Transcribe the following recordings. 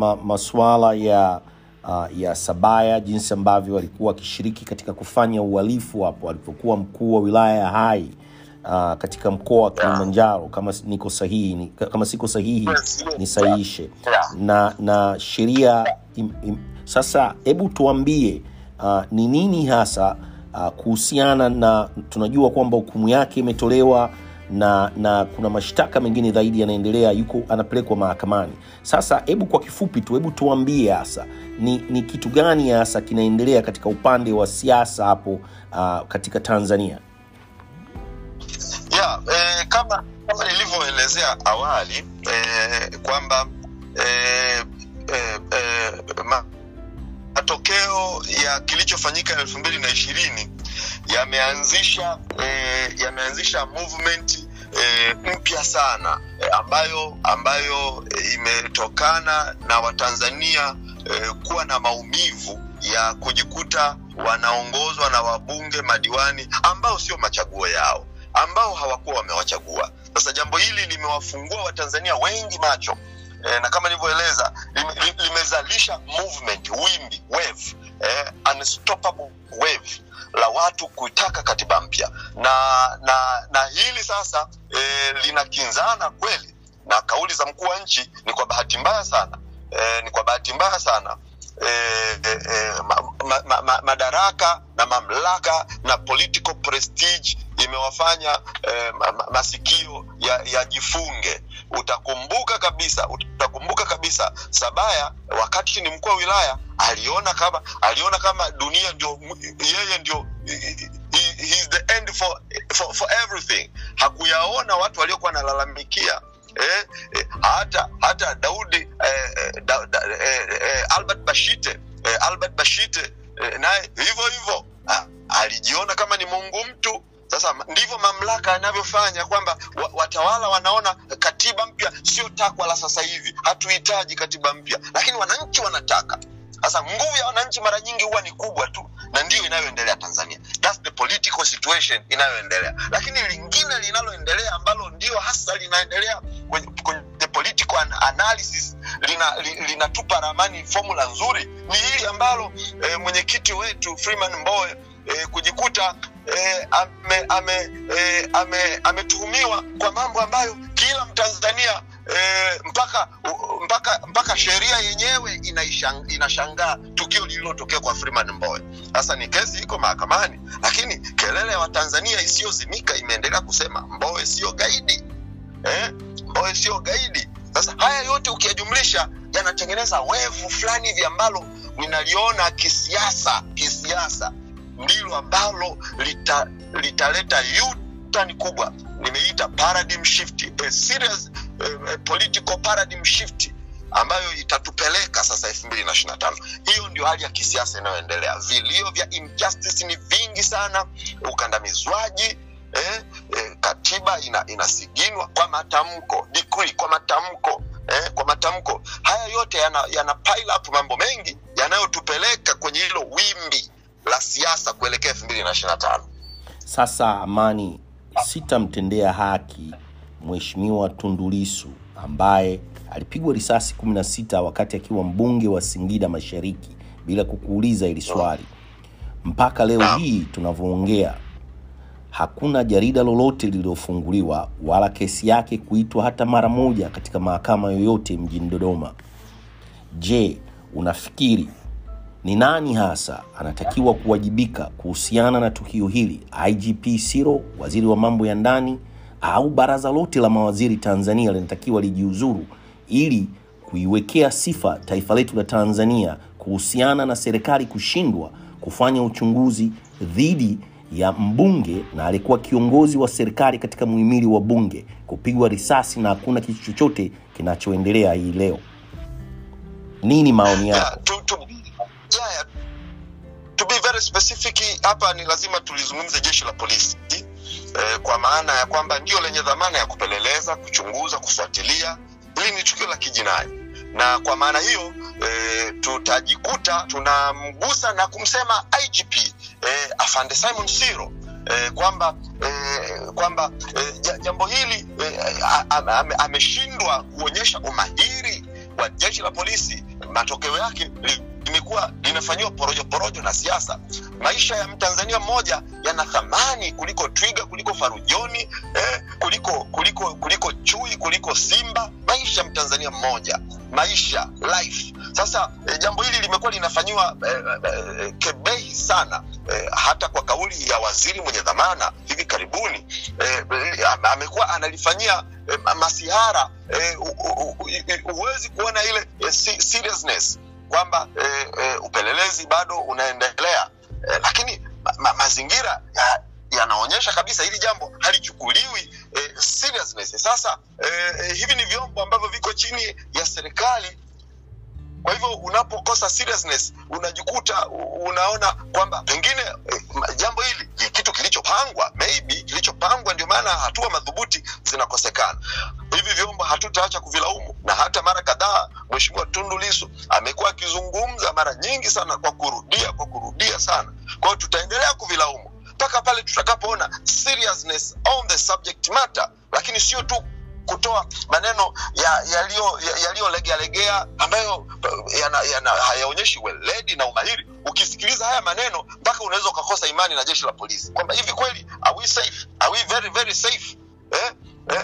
ma, masuala ya uh, ya Sabaya, jinsi ambavyo alikuwa akishiriki katika kufanya uhalifu hapo alipokuwa mkuu wa wilaya ya Hai uh, katika mkoa wa Kilimanjaro, kama s- niko sahihi ni, kama siko sahihi Yes, yes, nisahihishe yeah. na na sheria im, im, sasa hebu tuambie uh, ni nini hasa uh, kuhusiana na tunajua kwamba hukumu yake imetolewa na na kuna mashtaka mengine zaidi yanaendelea yuko anapelekwa mahakamani sasa hebu kwa kifupi tu hebu tuambie hasa ni, ni kitu gani hasa kinaendelea katika upande wa siasa hapo uh, katika tanzania yeah, eh, kama kama nilivyoelezea awali eh, kwamba eh, eh, eh, ma, matokeo ya kilichofanyika elfu mbili na ishirini yameanzisha eh, yameanzisha movement eh, mpya sana eh, ambayo ambayo eh, imetokana na watanzania eh, kuwa na maumivu ya kujikuta wanaongozwa na wabunge madiwani ambao sio machaguo yao ambao hawakuwa wamewachagua sasa jambo hili limewafungua watanzania wengi macho e, na kama nilivyoeleza lime, li- limezalisha movement wimbi wave eh, unstoppable wave la watu kuitaka katiba mpya na na na hili sasa eh, linakinzana kweli na kauli za mkuu wa nchi ni kwa bahati mbaya sana eh, ni kwa bahati mbaya sana eh, eh, eh, ma, ma, ma, ma, madaraka na mamlaka na political prestige imewafanya eh, ma, ma, masikio yajifunge ya utakumbuka kabisa utakumbuka kabisa sabaya wakati ni mkuu wa wilaya aliona kama aliona kama dunia ndio yeye ndio he, he is the end for, for, for everything hakuyaona watu waliokuwa wanalalamikia eh, eh, hata hata daudi eh, da, da, eh, eh, albert bashite eh, albert bashite eh, naye hivyo hivyo ah, alijiona kama ni mungu mtu sasa ndivyo mamlaka yanavyofanya kwamba wa, watawala wanaona katiba mpya sio takwa la sasa hivi hatuhitaji katiba mpya lakini wananchi wanataka sasa nguvu ya wananchi mara nyingi huwa ni kubwa tu na ndiyo inayoendelea tanzania That's the political situation inayoendelea lakini lingine linaloendelea ambalo ndio hasa linaendelea kwenye, kwenye political analysis linatupa lina, lina ramani formula nzuri ni hili ambalo eh, mwenyekiti wetu freeman mboe eh, kujikuta eh, ametuhumiwa ame, ame, ame kwa mambo ambayo kila mtanzania eh, mpaka mpaka mpaka sheria yenyewe inaishang, inashangaa tukio lililotokea kwa freeman mboe sasa ni kesi iko mahakamani lakini kelele ya watanzania isiyozimika imeendelea kusema mboe sio gaidi eh? mboe sio gaidi sasa haya yote ukiyajumlisha yanatengeneza wevu fulani hivi ambalo ninaliona kisiasa kisiasa ndilo ambalo litaleta lita utani kubwa nimeita paradigm shift a serious uh, political paradigm shift ambayo itatupeleka sasa elfu mbili na ishiri na tano hiyo ndio hali ya kisiasa inayoendelea vilio vya injustice ni vingi sana ukandamizwaji eh, eh, katiba ina, inasiginwa kwa matamko decree, kwa matamko eh, kwa matamko haya yote yana, yana pile up mambo mengi yanayotupeleka kwenye hilo wimbi la siasa kuelekea elfu mbili na ishiri na tano sasa amani sitamtendea haki mheshimiwa tundulisu ambaye alipigwa risasi 16 wakati akiwa mbunge wa singida mashariki bila kukuuliza ili swali mpaka leo hii tunavyoongea hakuna jarida lolote lililofunguliwa wala kesi yake kuitwa hata mara moja katika mahakama yoyote mjini dodoma je unafikiri ni nani hasa anatakiwa kuwajibika kuhusiana na tukio hili igp siro waziri wa mambo ya ndani au baraza lote la mawaziri tanzania linatakiwa lijiuzuru ili kuiwekea sifa taifa letu la tanzania kuhusiana na serikali kushindwa kufanya uchunguzi dhidi ya mbunge na alikuwa kiongozi wa serikali katika muhimili wa bunge kupigwa risasi na hakuna kitu chochote kinachoendelea hii leo nini maoni yako yeah, to, to, yeah, yeah. to be very specific hapa ni lazima tulizungumze jeshi la polisi eh, kwa maana ya kwamba ndio lenye dhamana ya kupeleleza kuchunguza kufuatilia hili ni tukio la kijinai na kwa maana hiyo e, tutajikuta tunamgusa na kumsema igp e, afande simon siro e, kwamba e, kwamba e, jambo hili e, ameshindwa kuonyesha umahiri wa jeshi la polisi matokeo yake li- limekuwa linafanyiwa porojo porojo na siasa. Maisha ya mtanzania mmoja yana thamani kuliko twiga, kuliko farujoni eh, kuliko kuliko kuliko chui, kuliko simba. Maisha ya mtanzania mmoja, maisha life. Sasa eh, jambo hili limekuwa linafanyiwa eh, eh, kebehi sana eh, hata kwa kauli ya waziri mwenye dhamana hivi karibuni eh, ame- amekuwa analifanyia eh, masihara eh, hu- hu- hu- huwezi kuona ile eh, si- seriousness kwamba eh, eh, upelelezi bado unaendelea eh, lakini ma, ma, mazingira ya- yanaonyesha kabisa hili jambo halichukuliwi eh, seriousness. Sasa eh, eh, hivi ni vyombo ambavyo viko chini ya serikali kwa hivyo unapokosa seriousness unajikuta u- unaona kwamba pengine eh, ma- jambo hili ni kitu kilichopangwa maybe kilichopangwa ndio maana hatua madhubuti zinakosekana hivi vyombo hatutaacha kuvilaumu na hata mara kadhaa mheshimiwa tundu lisu amekuwa akizungumza mara nyingi sana kwa kurudia kwa kurudia sana kwa hiyo tutaendelea kuvilaumu mpaka pale tutakapoona seriousness on the subject matter lakini sio tu kutoa maneno yaliyolegealegea ya, yaliyo legea ambayo eh, yana, yana, hayaonyeshi weledi na umahiri ukisikiliza haya maneno mpaka unaweza ukakosa imani na jeshi la polisi kwamba hivi kweli are we safe are we very very safe eh? Eh?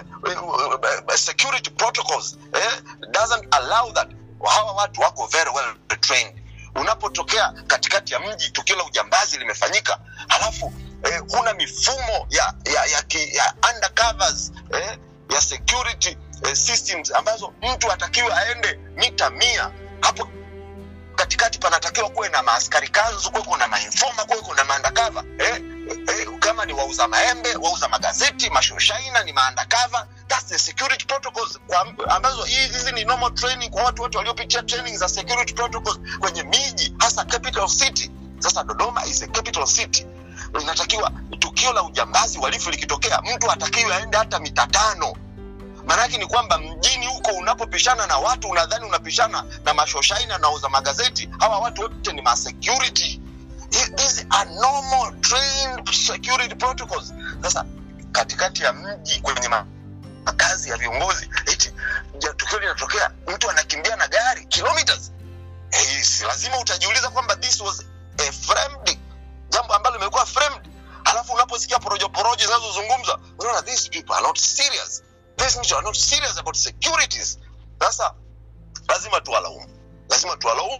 eh, security protocols eh? doesn't allow that hawa watu wako very well trained unapotokea katikati ya mji tukio la ujambazi limefanyika halafu eh, huna mifumo ya ya ya, ki, ya undercovers eh, ya security eh, systems ambazo mtu atakiwa aende mita mia hapo katikati panatakiwa kuwe na maaskari kanzu kuwe kuna mainfoma kuwe kuna maandakava eh, eh, kama ni wauza maembe wauza magazeti mashoshaina ni maandakava that's the security protocols kwa, ambazo hii- hizi ni normal training kwa watu wote waliopitia training za security protocols kwenye miji hasa capital city sasa dodoma is a capital city inatakiwa tukio la ujambazi uhalifu likitokea mtu atakiwa aende hata mita tano maanake ni kwamba mjini huko unapopishana na watu unadhani unapishana na mashoshaina na uza magazeti hawa watu wote ni masecurity these are normal trained security protocols sasa katikati ya mji kwenye ma- makazi ya viongozi eti ja- tukio linatokea mtu anakimbia na gari kilometers eh, si lazima utajiuliza kwamba this was a framed jambo ambalo limekuwa framed halafu unaposikia porojo porojo zinazozungumzwa unaona these people are not serious these people are not serious about securities sasa lazima tuwalaumu lazima tuwalaumu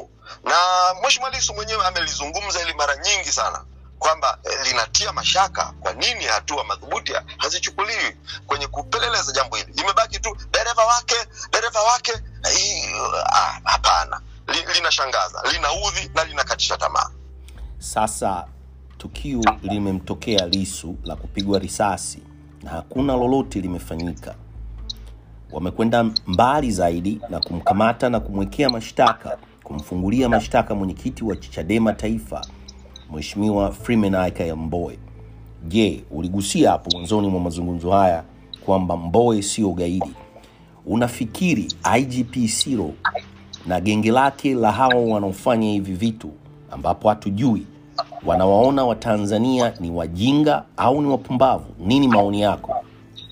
na mheshimiwa lisu mwenyewe amelizungumza ili mara nyingi sana kwamba eh, linatia mashaka kwa nini hatua madhubuti hazichukuliwi kwenye kupeleleza jambo hili imebaki tu dereva wake dereva wake eh, hii, ah, hapana Li- linashangaza linaudhi na linakatisha tamaa Sasa tukio limemtokea Lisu la kupigwa risasi na hakuna lolote limefanyika. Wamekwenda mbali zaidi na kumkamata na kumwekea mashtaka, kumfungulia mashtaka mwenyekiti wa Chadema Taifa, Mheshimiwa Freeman Aikael Mbowe. Je, uligusia hapo mwanzoni mwa mazungumzo haya kwamba Mbowe sio gaidi. Unafikiri IGP Siro na genge lake la hawa wanaofanya hivi vitu ambapo hatujui wanawaona Watanzania ni wajinga au ni wapumbavu? Nini maoni yako?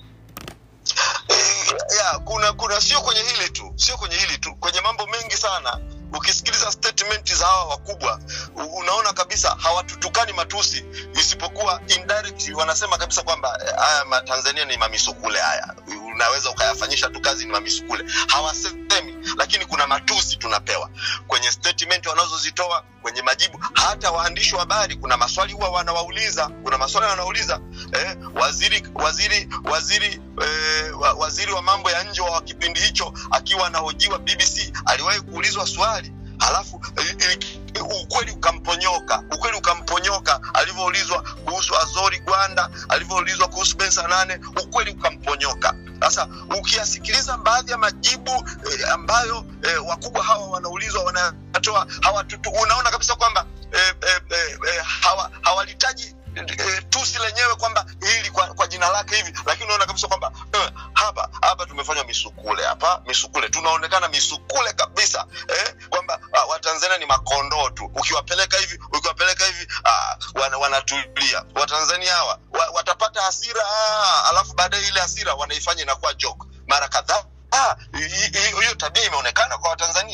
Eh, ya kuna kuna sio kwenye hili tu sio kwenye hili tu kwenye mambo mengi sana ukisikiliza statement za hawa wakubwa u- unaona kabisa hawatutukani matusi isipokuwa indirectly wanasema kabisa kwamba eh, haya matanzania ni mamisukule haya unaweza ukayafanyisha tu kazi ni mamisukule hawasemi lakini kuna matusi tunapewa kwenye statement wanazozitoa kwenye majibu hata waandishi wa habari kuna maswali huwa wanawauliza kuna maswali wanauliza eh, waziri waziri waziri eh, wa- waziri wa mambo ya nje wa kipindi hicho akiwa anahojiwa bbc aliwahi kuulizwa swali halafu eh, eh, ukweli ukamponyoka ukweli ukamponyoka alivyoulizwa kuhusu azori gwanda alivyoulizwa kuhusu bensa nane ukweli ukamponyoka sasa ukiyasikiliza baadhi ya majibu eh, ambayo eh, wakubwa hawa wanaulizwa wanatoa hawatutu, unaona kabisa kwamba eh, eh, eh, eh, hawa hawalitaji eh, tusi lenyewe kwamba hili kwa, kwa jina lake hivi lakini unaona kabisa kwamba eh, hapa hapa tumefanywa misukule hapa misukule tunaonekana misukule kabisa eh, kwamba ah, watanzania ni makondoo tu ukiwapeleka hivi ukiwapeleka hivi ah, wana, wanatulia watanzania hawa wa, watapata hasira ah, alafu baadaye ile hasira wanaifanya inakuwa joke mara kadhaa Ah, hi- hi- hiyo tabia imeonekana kwa watanzania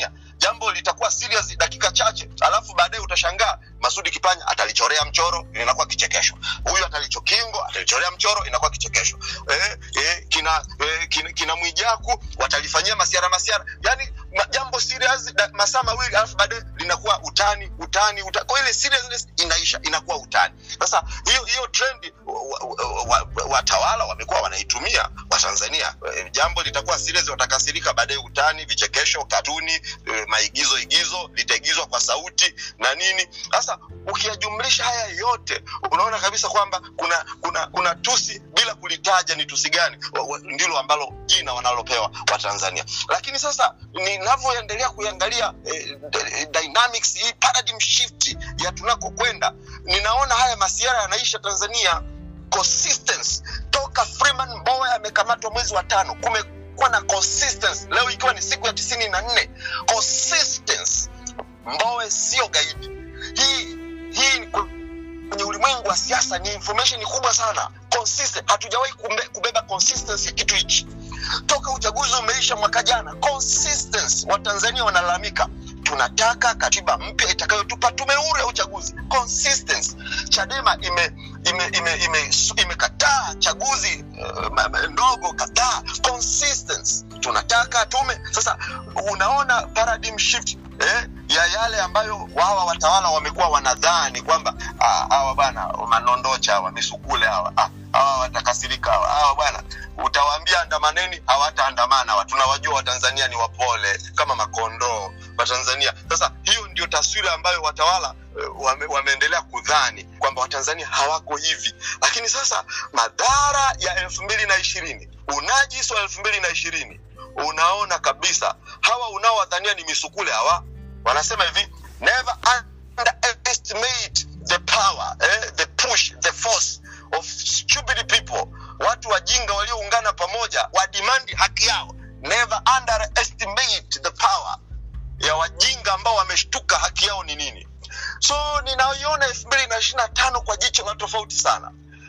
jambo litakuwa serious dakika chache alafu baadaye utashangaa masudi kipanya atalichorea mchoro inakuwa kichekesho huyu atalichokingo atalichorea mchoro inakuwa kichekesho eh, eh, kina, eh, kina, kina mwijaku watalifanyia masiara masiara yani ma, jambo serious da, masaa mawili alafu baadaye linakuwa utani utani, utani. kwa ile seriousness inaisha inakuwa utani sasa hiyo hiyo trend watawala wa, wa, wa wamekuwa wanaitumia watanzania e, jambo litakuwa serious watakasirika baadaye utani vichekesho katuni e, maigizo igizo litaigizwa kwa sauti na nini sasa ukiyajumlisha haya yote unaona kabisa kwamba kuna kuna kuna tusi bila kulitaja ni tusi gani ndilo ambalo jina wanalopewa watanzania lakini sasa ninavyoendelea kuiangalia eh, dynamics hii paradigm shift ya tunakokwenda ninaona haya masiara yanaisha tanzania consistency toka freeman mbowe amekamatwa mwezi wa tano kumekuwa na consistency leo ikiwa ni siku ya tisini na nne consistency mbowe sio gaidi hii hii kwenye ulimwengu wa siasa ni information kubwa sana consistent hatujawahi kubeba consistency ya kitu hichi toka uchaguzi umeisha mwaka jana consistency watanzania wanalalamika tunataka katiba mpya itakayotupa tume huru ya uchaguzi consistency chadema ime imekataa ime, ime, ime, ime chaguzi uh, ndogo kadhaa consistency tunataka tume sasa unaona paradigm shift eh, ya yale ambayo wawa watawala wamekuwa wanadhani kwamba hawa bana manondocha hawa misukule hawa hawa watakasirika hawa hawa bwana utawaambia andamaneni hawataandamana hawa tunawajua watanzania ni wapole kama makondoo watanzania sasa hiyo ndio taswira ambayo watawala wame, wameendelea kudhani kwamba watanzania hawako hivi lakini sasa madhara ya elfu mbili na ishirini unajisi wa elfu mbili na ishirini unaona kabisa hawa unaowadhania ni misukule hawa wanasema hivi never underestimate the power eh, the push the force of stupid people watu wajinga walioungana pamoja wadimandi haki yao never underestimate the power ya wajinga ambao wameshtuka haki yao ni nini so ninaiona elfu mbili na ishiri na tano kwa jicho la tofauti sana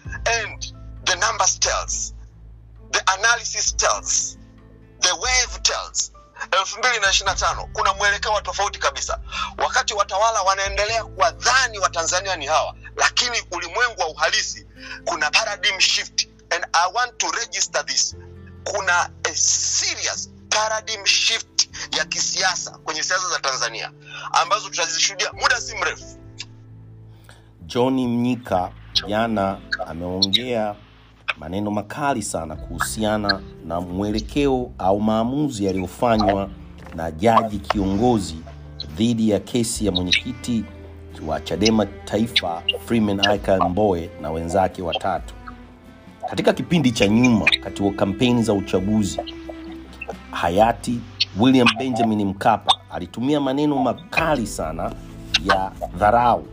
and the numbers tells the analysis tells the wave tells elfu mbili na ishiri na tano kuna mwelekeo wa tofauti kabisa wakati watawala wanaendelea kuwadhani watanzania ni hawa lakini ulimwengu wa uhalisi kuna paradigm shift and i want to register this kuna a serious paradigm shift ya kisiasa kwenye siasa za tanzania ambazo tutazishuhudia muda si mrefu john mnyika jana ameongea maneno makali sana kuhusiana na mwelekeo au maamuzi yaliyofanywa na jaji kiongozi dhidi ya kesi ya mwenyekiti wa chadema taifa freeman aika mboe na wenzake watatu katika kipindi cha nyuma katika kampeni za uchaguzi hayati william benjamin mkapa alitumia maneno makali sana ya dharau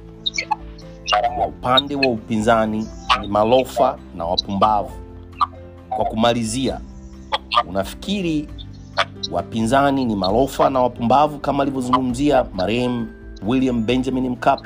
wa upande wa upinzani ni malofa na wapumbavu kwa kumalizia unafikiri wapinzani ni malofa na wapumbavu kama alivyozungumzia marehemu william benjamin mkapa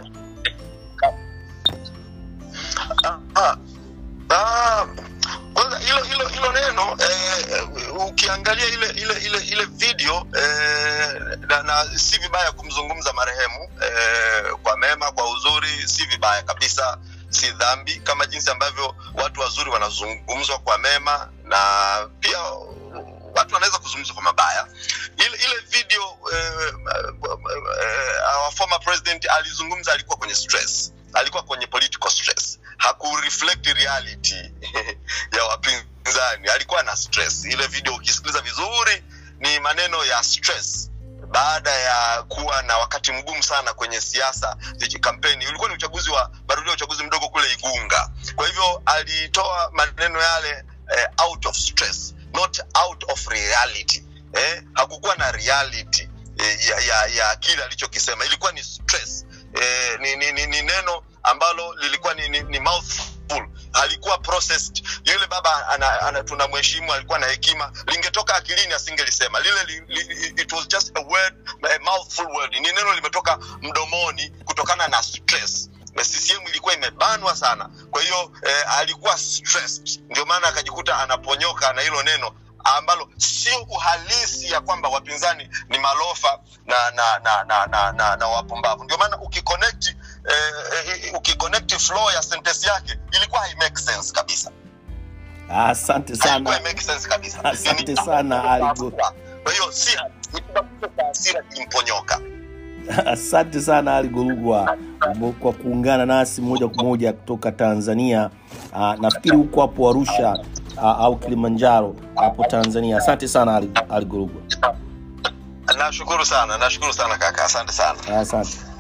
Ah, ah, kwanza hilo hilo hilo neno eh, ukiangalia ile ile ile ile video eh, na, na si vibaya kumzungumza marehemu eh, kwa mema kwa uzuri si vibaya kabisa si dhambi kama jinsi ambavyo watu wazuri wanazungumzwa kwa mema na pia watu wanaweza kuzungumza kwa mabaya ile ile video eh, eh, our former president alizungumza alikuwa kwenye stress alikuwa kwenye political stress hakureflect reality ya wapinzani alikuwa na stress ile video ukisikiliza vizuri ni maneno ya stress baada ya kuwa na wakati mgumu sana kwenye siasa kampeni ulikuwa ni uchaguzi wa marudio uchaguzi mdogo kule igunga kwa hivyo alitoa maneno yale eh, out of stress not out of reality eh, hakukuwa na reality eh, ya, ya, ya kile alichokisema ilikuwa ni stress eh, ni, ni, ni, ni neno ambalo lilikuwa ni, ni, ni mouthful halikuwa processed yule baba ana, ana, tunamheshimu alikuwa na hekima lingetoka akilini asingelisema lile li, li, it was just a word a mouthful word ni neno limetoka mdomoni kutokana na stress ccm ilikuwa imebanwa sana kwa hiyo eh, alikuwa stressed ndio maana akajikuta anaponyoka na hilo neno ambalo sio uhalisi ya kwamba wapinzani ni malofa na na na na, na, na, na wapumbavu ndio maana ukiconnect eh, eh, ukiconnect flow ya sentence yake ilikuwa hai make sense kabisa asante haikuwa sana hai make sense kabisa Asante Ni- sana, Ali Go- kwa hiyo si ni kibabuko cha hasira kimponyoka asante sana ali gorugwa kwa kuungana nasi moja kwa moja kutoka tanzania uh, nafikiri huko hapo arusha uh, au kilimanjaro hapo tanzania asante sana ali, ali gorugwa nashukuru sana nashukuru sana kaka asante sana asante